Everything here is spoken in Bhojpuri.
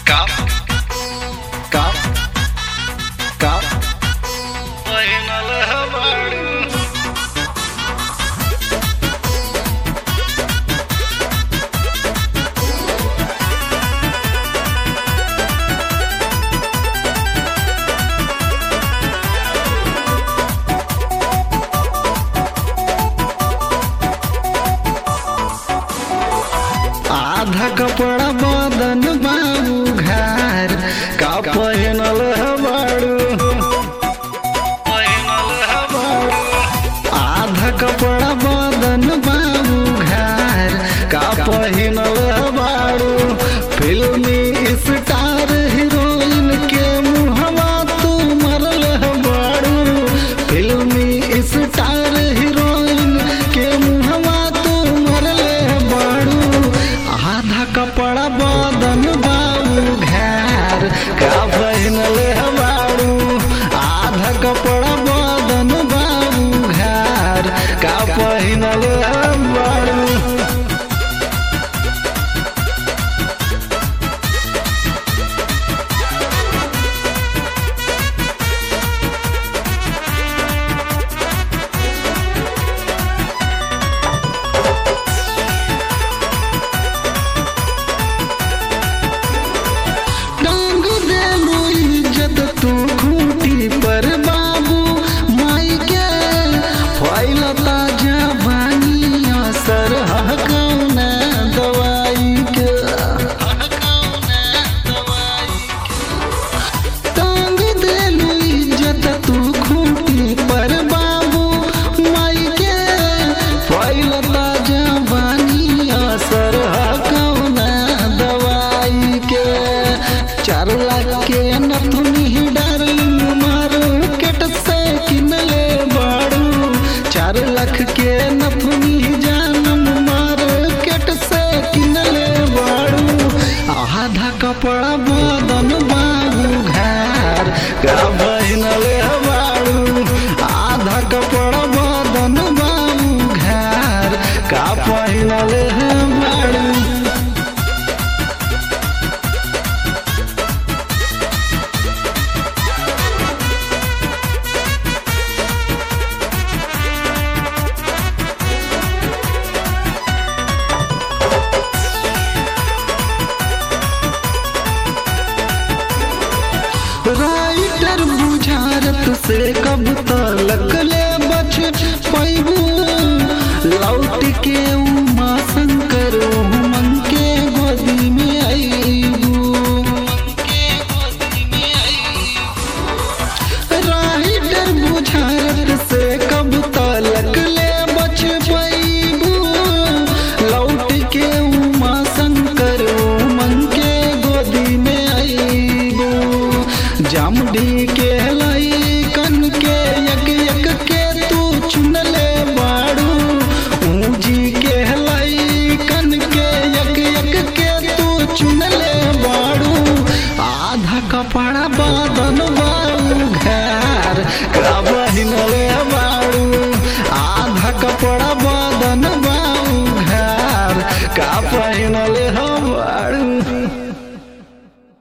Kap. Kap. Kap. Final havaru. आधा कपड़ा बदन बाबू घर का पहनल हबाड़ू आधा कपड़ा बदन बाबू घर का पहनल हबाड़ू फिल्मी स्टार हीरोइन के मुहवा तू मरल हबाड़ू फिल्मी स्टार हीरोइन के मुहवा तू मरल हबाड़ू आधा कपड़ा बदन बाबू घर का पहनल हबाड़ू आधा कपड़ा बदन बाबू घर का पहनल हबाड़ू डांग देलू इज्जत तू खूंटी पर बाबू माई के फैलता जवानी असर हकौना दवाई के टांग देलू इज्जत तू खूंटी पर बाबू माई के फैलता जवानी असर हकौना दवाई के चार लाख के नथुनी डार्लिंग मार्केट से किनले बाड़ू चार लाख के नथुनी जानम मार्केट से किनले बाड़ू आधा कपड़ा बदन बाबू घर का बहिनले बाड़ू आधा कपड़ा बदन बाबू घर का पहिनले बाड़ू राइटर बुझारत से कब